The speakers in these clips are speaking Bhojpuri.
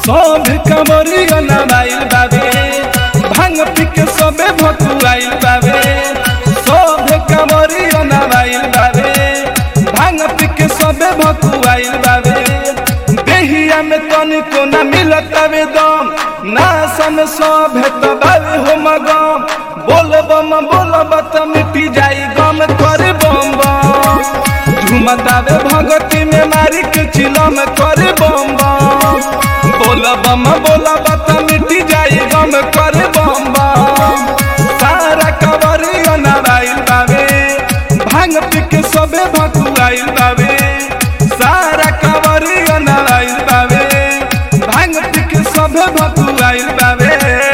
सब कमरिया नवाइल बाबे भांग पी के सबे भकुआइल बाबे सब कमरिया नवाइल बाबे भांग पी के सबे भकुआइल बाबे देहिया में तनिको न मिलत वे दम ना सन सब तो बाबे हो मगम बोल बम बोल बत मिटी जाई गम करे बम बम झुमतावे भगती में मारी के चिलम करे बम बम बोल बम बोल बत मिटी जाई गम करे बम बम सारा कवरिया नाराइल बावे भांग पी के सबे भकुआइल बावे सारा कवरिया नाराइल बावे भांग पी के सबे भकुआइल बावे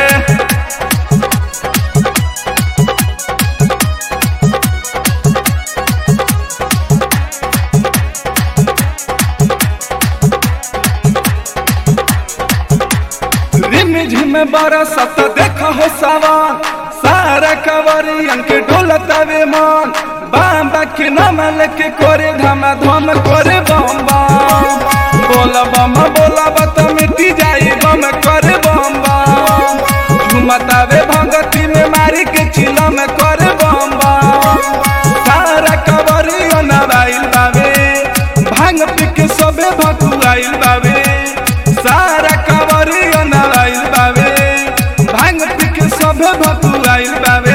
रिम झिम बरसत देख हो सवान सारा कवरियन के डोलतावे मन बाबा के नाम लेके करे धम धम करे बम बम बोल बम बोला बत मिटी जाई बम करे बम बम झुमतावे भगती में मारी के चिलम करे बम बम सारा कवरियन आइल बावे भांग पी के सबे भकुआइल बावे सारा कवरिया नाराइल बावे भांग पी के सबे भकुआइल बावे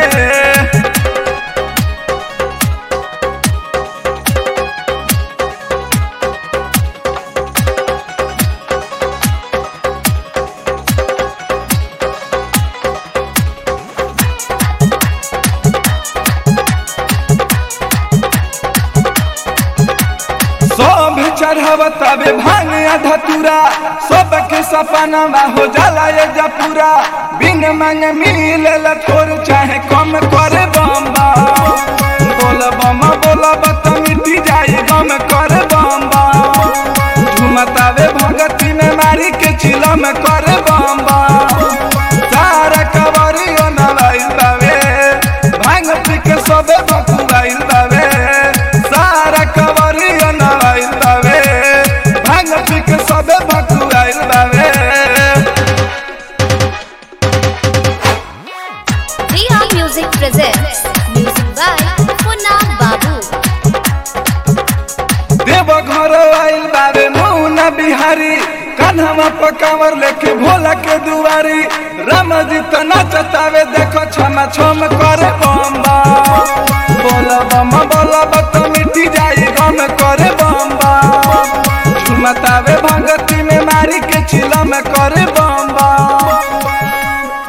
सब चढ़ावतावे भांग धतुरा सबके सपना हो जाला ये जपूरा बिन मांग मिले थोर चाहे कम करे बम बम बोल बम बोल बत मिटी जाए गम करे बम बम झुमतावे भगती में मारी के चिलम करे बम बम सारा कवरियो नवाइल बावे भांग पी के सबे बकुआइल बावे सारा कवरियो नवाइल बावे भांग पी के सबे बकुआइल बावे Riha Music presents music by Punna Babu. देव घर आइल बाबे मौना बिहारी कान्हवा पकावर लेके भोला के दुआरी राम जी तो नचतावे देखो छमा छम करे बम बम बोल बम बोल बत मिटी जाई गम करे बम बम झुमतावे भगती में मारी के चिलम करे